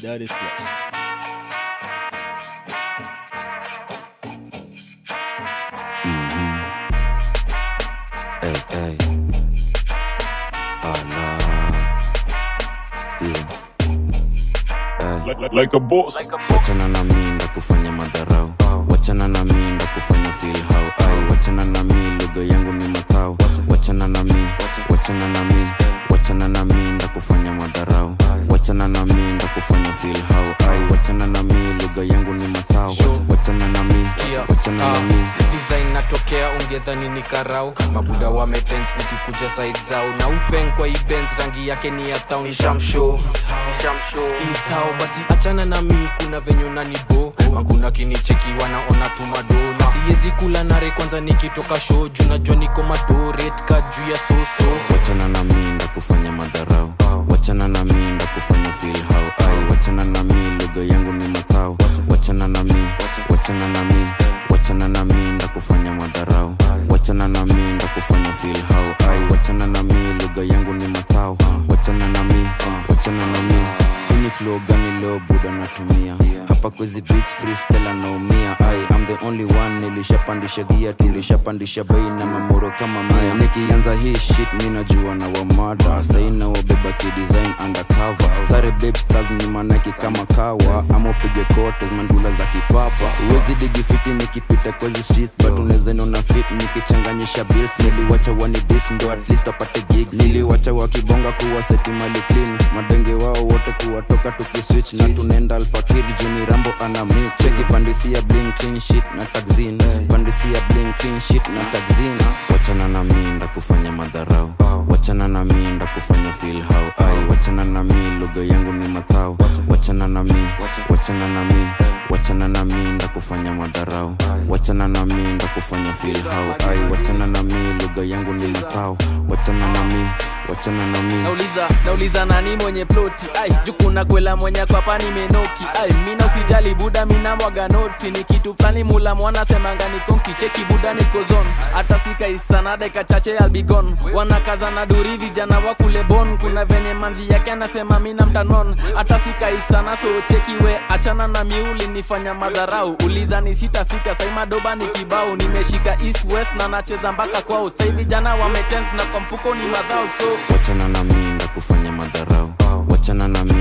Daddy's Plus. Hey, hey. Oh no. Steven. Hey. like, like, like a boss. wachana na mi ndo kufanya madharau wachana na mi ndo kufanya feel how ai wachana na mi lugha yangu ni matao wachana na mi wachana na mi wachana na mi ndo kufanya madharau wachana na mi ndo kufanya feel how ai wachana na mi lugha yangu ni matao wachana na mi wachana na mi design natokea ungedhani ni karau mabuda wametens nikikuja side zao na upeng kwa ibens rangi yake ni ya town chamshow isao basi achana na mi kuna venye nanibo hakuna kinicheki wanaona tumado na siwezi kula nare kwanza nikitoka show juu najua niko madoret ka juu ya soso wachana na mi ndo kufanya madharau wachana na mi ndo kufanya feel how ai wachana na mi lugha yangu ni matao wachana na mi wachana na mi wachana na mi ndo kufanya madharau wachana na mi ndo kufanya feel how ai wachana na mi lugha yangu ni matao wachana na mi wachana na mi ini flow gani leo buda natumia hapa kwezi beats freestyle anaumia ai I'm the only one nilishapandisha gia tulishapandisha bei na mamoro kama mia nikianza hii shit mi najua na wamada sai na wabeba kidesign undercover sare babe stars ni manaki kama kawa ama upige kotes mandula za kipapa uwezi digi fiti nikipita kwezi streets but unaweza niona fit nikichanganyisha bills niliwacha wani dis ndo at least apate gigs niliwacha wakibonga kuwa seti mali clean madenge wao wote kuwatoka tukiswitch na tunaenda alfakiri juni rambo ana mix cheki pandisia bling clean shit na taxin pandisia bling clean shit na taxin wachana na mi nda kufanya madharau wachana na mi nda kufanya feel how ai wachana na mi lugha yangu ni matao wachana na mi wachana na mi wachana na mi nda kufanya madharau wachana na mi nda kufanya feel how ai wachana na mi lugha yangu ni matao wachana na mi wachana na mi nauliza nauliza nani mwenye ploti ai jukuna kwela mwenye kwapa nimenoki ai mina usijali buda mina mwaga noti ni kitu fulani mula mwana semanga nikonki cheki buda niko zone hata sikaisana deka chache albigon wanakaza na duri vijana wa kule bon kuna venye manzi yake anasema mina mtanon hata sikaisana so cheki we achana na miuli nifanya madharau ulidhani sitafika sai madoba ni kibao nimeshika east west na nacheza mpaka kwao sai vijana wametens na kwa mfuko ni madhao so wachana na mi nda kufanya madharau wachana na mi